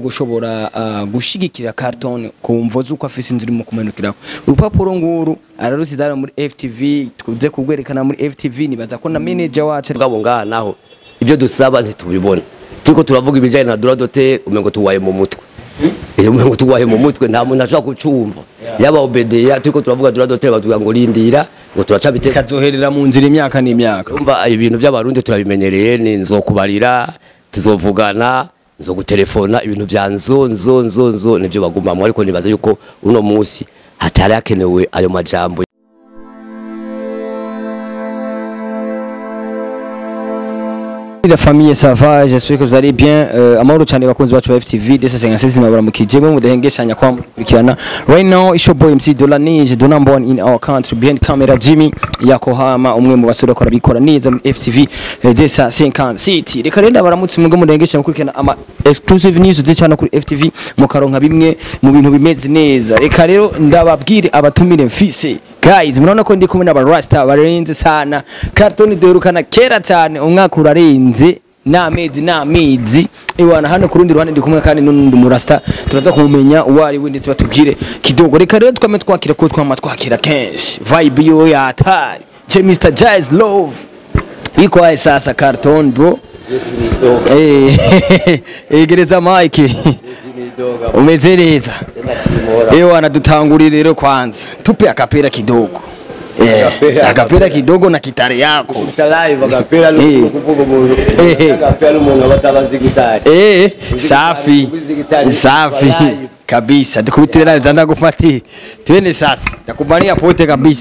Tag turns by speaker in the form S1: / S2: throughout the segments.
S1: gushobora ah, gushigikira Carton ku mvo z'uko afise inzira irimo kumenukiraho urupapuro nguru ararusizana muri FTV tuze kugwerekana muri FTV nibaza ko na manager wacu ari-
S2: bwabo ngaha naho ibyo dusaba ntitubibona turiko turavuga ibijyanye na duradote umengo tuwaye mu mutwe iyo umengo tuwaye mu mutwe nta muntu ashobora kucumva yaba obedeya turiko turavuga duradote batubwira ngo rindira ngo turaca biteka
S1: kazoherera mu nzira imyaka n'imyaka
S2: umva ibintu by'abarundi turabimenyereye ni nzokubarira tuzovugana nzogutelefona ibintu bya nzo nzo nzo nzo nibyo bagumamo ariko nibaza yuko uno munsi hatari hakenewe ayo majambo
S1: La famille ça va j'espère que vous allez bien euh, amahoro cyane bakunzi bacu ba FTV desa 56 nabara mukijemo mudahengeshanya kwa mukurikirana right now it's your boy MC Dola Ninja the number one in our country behind camera Jimmy Yakohama umwe mu basore bakora bikora neza muri FTV eh, desa 56 reka rero baramutse mwebwe mudahengeshanya gukurikirana ama exclusive news zicana kuri FTV mukaronka bimwe mu bintu bimeze neza reka rero ndababwire abatumire mfise guys murabona ko ndi kumwe n'abarasta barenze sana kartoni duherukana kera cyane umwaka urarenze n'amezi n'amezi iwana hano ku rundi ruhande ndi kumwe kandi n'undi murasta turaza kumumenya uwo ari we ndetse batubwire kidogo reka rero twame twakira kuko twama twakira kenshi vibe yo yatari je Mr Jazz Love iko aye sasa carton bro eh egereza mike umeze neza Ewa wanadutanguri rero kwanza tupe akapera kidogo Eh,
S2: Akapera,
S1: akapera kidogo na kitare yako
S2: live agapera
S1: Eh.
S2: kuvuga umuntu
S1: Eh.
S2: agapera n'umuntu abatabazi gitari
S1: Eh, safi
S2: Kubizi gitari,
S1: safi
S2: live.
S1: kabisa tukubitire nayo zanda kufuatia twende sasa nakubania pote kabisa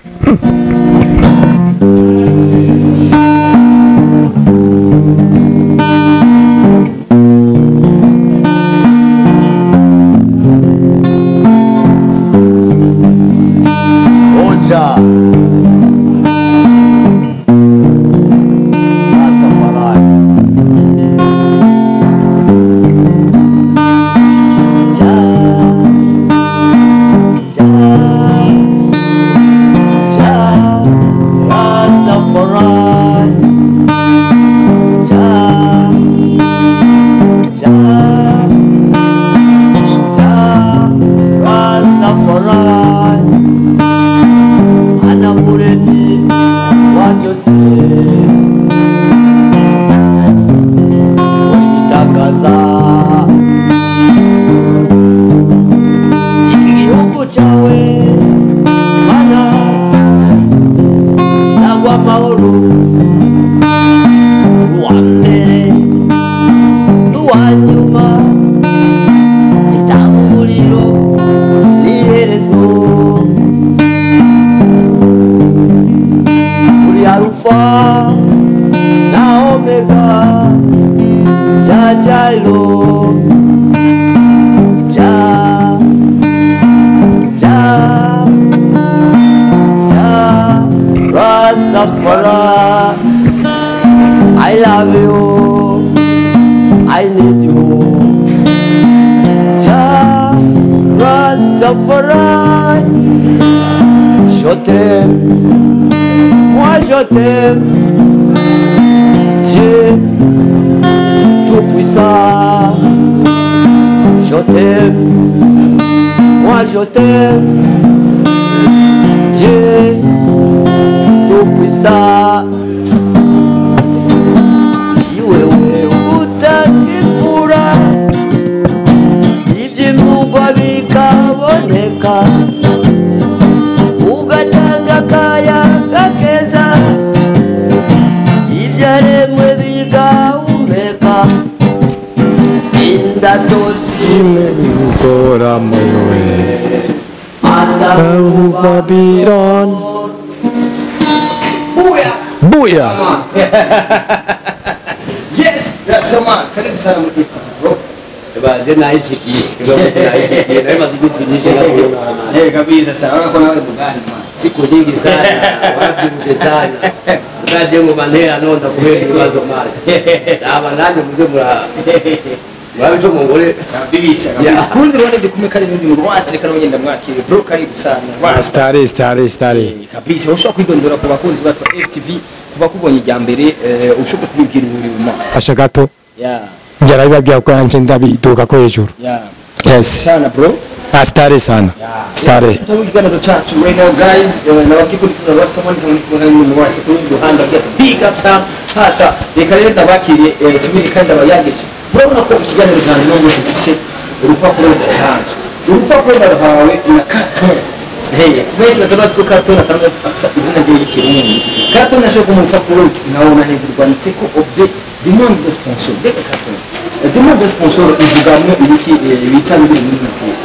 S2: Oja. Rastafari. Ja. Ja. Ja. Rastafari. Ja. Ja. Ja. Rastafari. ana muremyi wa byose uri gitangaza iki gihugu cyawe mana sangwa amahoro uwa mbere n'uwa nyuma itanguriro n'iherezo uri arufa na omega jajalo ja ja ja rastafara i love you i need you ja rastafara je t'aime moi je t'aime, Dieu tout-puissant. Je t'aime, moi je t'aime, Dieu tout-puissant. Iwewe utakikura, iby'imvugwa bikaboneka. ugatanga akayaga keza ibyaremwe bigahumeka indato zimwe
S3: Gukora muwe
S2: ataruba
S3: Babylon Buya
S1: yes that's the man karibu sana muri FTV bro
S2: baje nayishikiye kibamusi nayishikiye nayo maze iminsi myinshi nakubona
S1: eh kabisa sana unaona kuna wewe mgani man
S2: siku nyingi sana wabyibushe sana ukaje mu mantera nonda kubera ibibazo manje aba nanjye muze mura murabico mungore
S1: kabisa
S2: Yeah.
S1: kabisa kundi ruhande ndi kumwe kari n'undi muntu wasi reka nongenda mwakire bro karibu sana
S3: Stare stare stare
S1: Eh, kabisa ushobora kwidondora ku bakunzi bacu ba FTV kuva kubonye ijya mbere eh, ushobora kubibwira ibintu bima
S3: Asha gato
S1: yeah
S3: njye arabibabwira ko nanje ndabiduka ko hejuru
S1: yeah
S3: yes
S1: sana bro
S3: ah stare sana stare
S1: Tutamu kiganiro cyacu right now guys eh, nababwiye ko ndi kumwe na Rastaman kandi ndi kumwe n'umuntu wese kuri uyu muhanda agira ati big up sana hata reka rero ndabakiriye eh, subiri kandi abayageje urabona ko ikiganiro cyanjye n'ubu gifise urupapuro rudasanzwe urupapuro ndaruhawe na carton Hey, benshi batabazi ko carton asanzwe afisa izina rye y'ikirundi carton nashobora kuma urupapuro nkabona hejuru rwanditseko objet demande de sponsor reka carton Eh, demande de sponsor ivugamwo ibiki eh, ibitsa biri muri mupira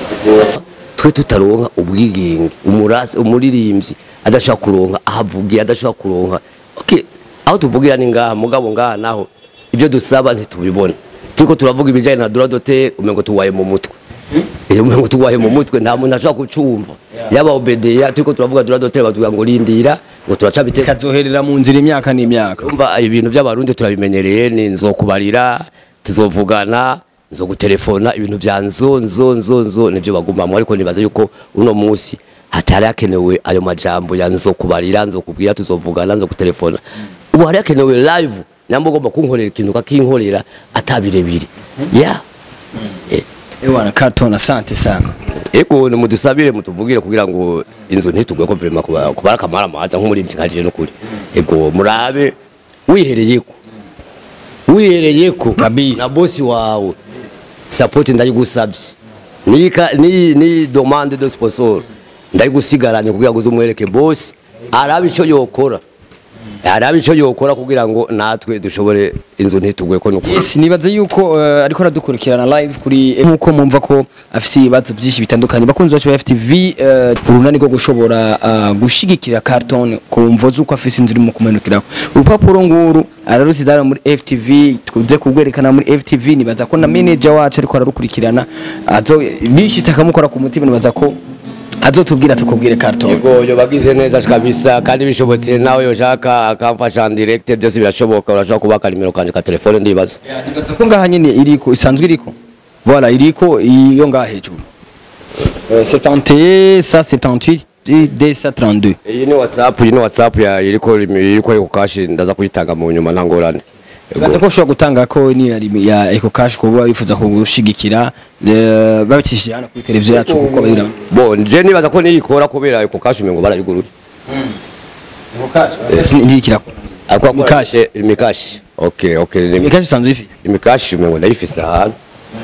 S2: twe tutaronka ubwigenge umurasi umuririmbyi adashaka kuronka ahavugiye adashaka kuronka okay aho tuvugira ni ngaha mugabo ngaha naho ibyo dusaba ntitubibona turiko turavuga ibijyanye na droit d'auteur umengo tuwaye mu mutwe iyo umengo tuwaye mu mutwe nta muntu ashobora kucumva yaba obedeya turiko turavuga droit d'auteur batubwira ngo rindira ngo turacabiteka
S1: kazoherera mu nzira imyaka n'imyaka
S2: umva ibintu by'abarundi turabimenyereye ni nzokubarira tuzovugana nzogutelefona ibintu bya nzo nzo nzo nzo nibyo bagumamo ariko nibaza yuko uno munsi hatari hakenewe ayo majambo ya nzokubarira nzokubwira tuzovugana nzogutelefona ubu hari hakenewe live nyamba ugomba kunkorera ikintu kakinkorera atabirebire ya
S1: ewana carton asante sana
S2: ego nimudusabire mutuvugire kugira ngo inzu ntitugwe ko vrema kuba kuba akamara amaza nk'umuririmbyi nkajije n'ukuri ego murabe wihereyeko wihereyeko
S1: Kabisa.
S2: na bosi wawe support ndayigusabye ni ka- ni ni demande de sponsor ndayigusigaranye kugira ngo uzumwereke bosi arabe icyo yokora arabe icyo yokora kugira ngo natwe dushobore inzu ntitugwe ko n'ukuri
S1: yes nibaza yuko eh, ariko aradukurikirana live kuri nkuko mumva ko afite ibibazo byinshi bitandukanye bakunzi bacu ba FTV eh, urunani rwo gushobora ah, gushigikira carton ku mvo z'uko afite inzu irimo kumenukiraho urupapuro nguru ararusidara muri FTV tuze kugwerekana muri FTV nibaza ko na manager wacu ariko ararukurikirana azo bishitse akamukora ku mutima nibaza ko azotubwira tukubwire carton
S2: yego yo bagize neza kabisa kandi bishobotse nawe yoshaka akamfasha en direct byose birashoboka urashobora kubaka nimero kanje ka telefone ndibaza
S1: nibaza ko ngaha nyine iriko isanzwe iriko voilà iriko iyo ngaha hejuru Euh, 71 ça 78 et D ça 32
S2: iyi ni whatsapp iyi ni whatsapp ya iriko iriko yo kashi ndaza kuyitanga mu nyuma ntangorane
S1: nibaza ko ushobora gutanga ko ni ya rimi- ya Eco Cash kuba bifuza kugushigikira eh, babicishije hano kuri televiziyo yacu kuko bayira
S2: bo je nibaza ko niyikora kubera yuko kashi umengo barayiguruye
S1: Eco Cash ndikira
S2: akwa
S1: Mikashi.
S2: imikashi okay okay ni
S1: Eco Cash isanzwe ifite
S2: imikashi umengo ndayifise ahantu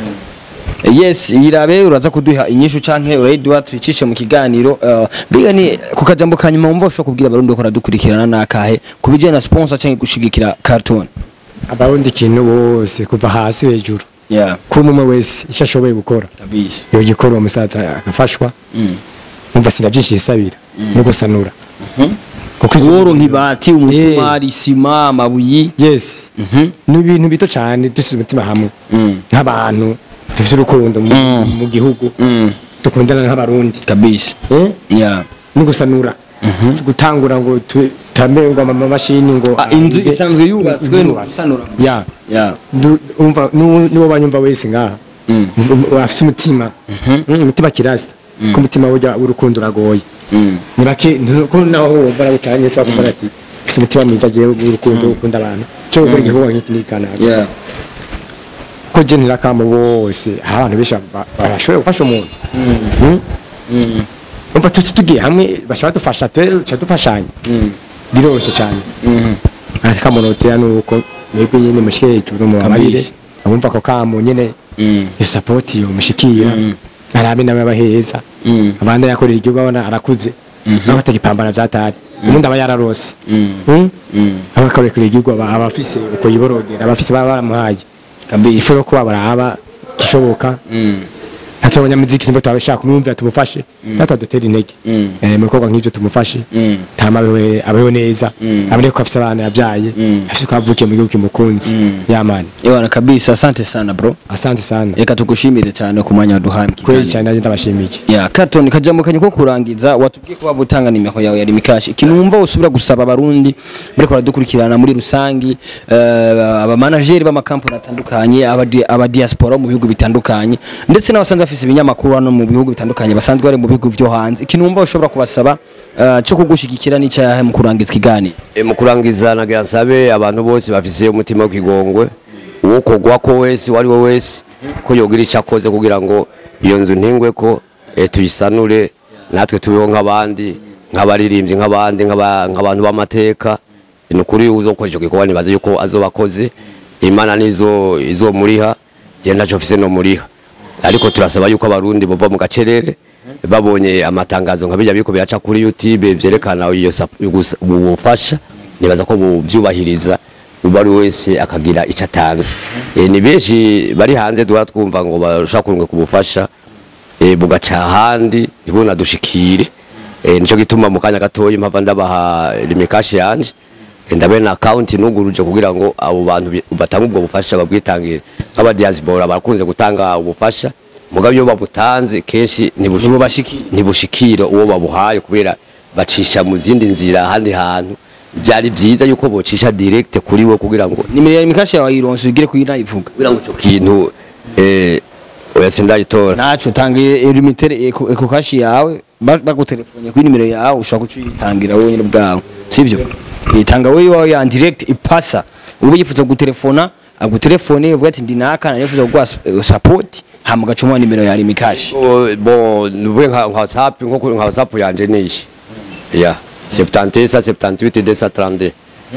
S1: yes irabe uraza kuduha inyishu canke urayiduha tuyicishe mu kiganiro eh, biga ni ku kajambo ka nyuma wumva ushobora kubwira abarundi ko radukurikirana nakahe ku bijyanye na sponsor canke gushigikira cartoon
S3: abarundi ikintu bose kuva hasi hejuru
S1: yeah
S3: kuri umwe wese icyo ashoboye gukora
S1: kabisha
S3: iyo gikora uwo musaza agafashwa numva sinabyinshi yisabira no gusanura kuko izo-
S1: uworonka ibati umusumari isima amabuyi
S3: yes ni ibintu bito cyane dusize umutima hamwe nk'abantu dufite urukundo mu-
S1: Mm.
S3: mu gihugu
S1: Mm.
S3: dukundana nk'abarundi
S1: kabisha
S3: Eh?
S1: yeah
S3: no gusanura si gutangura ngo tutambe ngo amamashini ngo
S1: Ah, inzu
S3: ahange-
S1: isanzwe yubatswe
S3: inzu
S1: ni
S3: yubatswe.
S1: gusanura
S3: ya
S1: yeah
S3: Du- umva nu- nuwo banyumva wese ngaha
S1: Mm.
S3: Um- afise umutima Mm, umutima kirasta ko umutima burya w'urukundo uragoye
S1: Mm.
S3: ni bake ntu- ko naho wumva nabucanye ushobora kuvuga ati ufise umutima mwiza jewe w'urukundo ukunda abantu cyo gukora igikorwa nk'iki n'ikanaka
S1: yeah
S3: ko je ntirakamo bose hari abantu benshi ba- barashoboye gufasha umuntu Mm? umva tuti tugiye hamwe bashobora dufasha tuca dufashanya biroroshye cyane ati kamunotera nuko mwebwe nyene mushike hejuru mu babarire
S1: Kabisa.
S3: abumva ako kamo nyene
S1: Mm.
S3: iyo sapoti yo mushikira arabe nawe abaheza
S1: Mm.
S3: abandi yakorera igihugu abona arakuze nawe atagipambana vyatari ubundi aba yararose Mm? aba akarekera igihugu aba aba afise uko yiborogera aba afise baba baramuhaye
S1: kabisha
S3: ifu yo kuba baraba gishoboka
S1: Mm.
S3: natwe abanyamuziki nimba twabishaka kumwumvira tumufashe natwe dutera intege
S1: Mm.
S3: Eh, mu bikorwa nk'ivyo tumufashe
S1: Mm.
S3: tama abeho abeho neza
S1: Mm.
S3: abone ko afise abana yavyaye
S1: Mm.
S3: afise ko avukiye mu gihugu kimukunzi
S1: Mm.
S3: yamani
S1: Ewana kabisa asante sana bro
S3: asante sana
S1: reka tugushimire cyane ku mwanya waduhaye mu
S3: kweli
S1: kiganiro.
S3: cyane nanjye ndabashimiye
S1: ya carton kajambo kanye ko kurangiza watubwiye ko waba utanga nimero yawe ya rimikashi ikintu wumva usubira gusaba abarundi bariko baradukurikirana muri rusangi eh, abamanageri b'amakampani atandukanye abadi- abadiaspora mu bihugu bitandukanye ndetse n'abasanzwe bafise ibinyamakuru hano mu bihugu bitandukanye basanzwe bari mu bihugu vyo hanze ikintu wumva ushobora kubasaba eh, cyo kugushigikira n'icyahe mu kurangiza ikiganiro
S2: E, mu kurangiza nagira nsabe abantu bose bafise umutima w'ikigongwe uwokogwa ko wese uwari we wese ko yogira icyo akoze kugira ngo iyo nzu ntingwe ko eh, tuyisanure natwe tubeho nk'abandi nk'abaririmbyi nk'abandi nk'aba- nk'abantu b'amateka ni ukuri uzokora icyo gikorwa nibaza yuko azoba akoze imana nizo izomuriha je ntacyo mfise no muriha ariko turasaba yuko abarundi bava mu gacerere babonye amatangazo nka bijya biriko biraca kuri youtube vyerekana iyo sap- gusa- ubufasha nibaza ko buvyubahiriza uba ari wese akagira icyo atanze e, ni benshi bari hanze duhora twumva ngo bashaka kurunga ku bufasha e, bugaca ahandi ntibunadushikire e, nico gituma mu kanya gatoya mpava ndabaha limikashi yanje e, ndabe na account nuguruje kugira ngo abo bantu bi- batanga ubwo bufasha babwitangire nk'aba diaspora barakunze gutanga ubufasha mugabo iyo babutanze kenshi ntibushi-
S1: ntibubashikire
S2: ntibushikira uwo babuhaye kubera bacisha mu zindi nzira ahandi hantu byari byiza yuko bocisha direct kuri we kugira ngo
S1: nimero ya mikashi yawe wayironse ugire kuyina ivuga
S2: kugira ngo ico kintu eh oya sindayitora
S1: naco tangiye limitere eko eko kashi yawe ba- bagutelefone kuri nimero yawe ushobora kucitangira wowe nyine bwawe sivyo itanga wowe iwawe ya direct ipasa ube yifuza gutelefona agutelefone uvuga ati ndi naka nanifuza kuguha s- support hama ugacuma nimero ya limikashi
S2: bo bo nuvuge nka nka WhatsApp nko kuri nka WhatsApp yanje niyi ya 77 78 232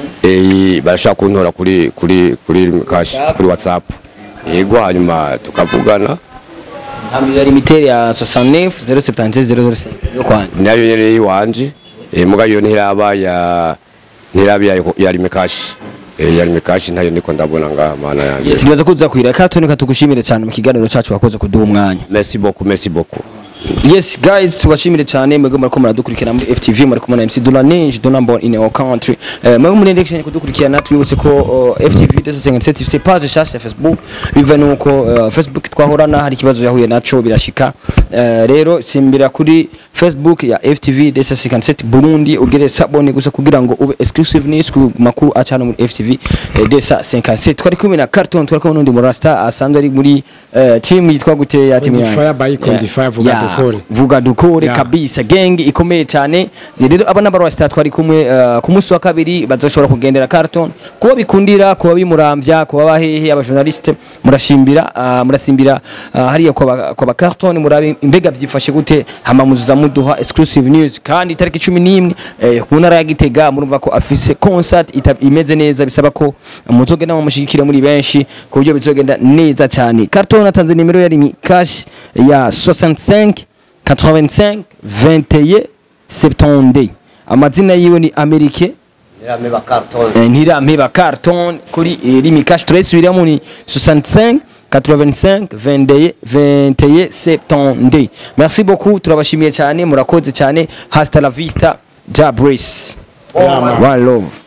S2: eh barashaka kuntora kuri kuri kuri cash kuri WhatsApp yego hanyuma tukavugana
S1: hama ya limitere ya 69 076 005 yo kwani
S2: nayo yere iwanje eh muga yo ntiraba ya ntiraba ya ya limikashi eh ya limikashi ntayo niko ndabona ngaha mana yanjye
S1: yes nibaza ko uza kwireka tunika tugushimire cyane mu kiganiro cyacu wakoze kuduha umwanya
S2: merci beaucoup merci beaucoup
S1: Yes guys tubashimire cyane mwebwe muriko muradukurikirana muri FTV muri kumwe na MC Dulanage Donambo in our country Eh, mwebwe muri election kudukurikirana twibutse ko uh, FTV desengetse ifite page shasha ya Facebook biva nuko uh, Facebook twahorana hari ikibazo yahuye naco birashika Eh, rero simbira kuri Facebook ya FTV desengetse Burundi ugere sabone gusa kugira ngo ube exclusive news ku makuru acana muri FTV eh, desa 57 twari kumwe na Carton twari kumwe n'undi murasta asanzwe ari muri eh, team yitwa gute ya team yanyu?
S3: Condifire by Condifire, vuga
S1: Yeah,
S3: dukore.
S1: vuga dukore
S3: Yeah.
S1: kabisa gang ikomeye cyane rero aba n'abarwasta twari kumwe uh, ku munsi wa kabiri bazoshobora kugendera Carton kuba bikundira kuba bimuramvya kuba bahehe abajournaliste murashimbira uh, murasimbira uh, hariya kwa ba- kwa ba Carton murabe imbega byifashe gute hama muzuza muduha exclusive news kandi itariki 11 eh, ku ntara ya Gitega murumva ko afise concert ita- imeze neza bisaba ko muzogenda mumushyigikira muri benshi ku buryo bizogenda neza cyane Carton atanze nimero yari mi cash ya 65 85 21 70 amazina yiwe ni Amerike
S2: nirame ba carton
S1: eh, ntirampeba carton kuri eh, rimi cash turayisubiramo ni 65 85 21 21 70 merci beaucoup turabashimiye cyane murakoze cyane hasta la vista ja brace one love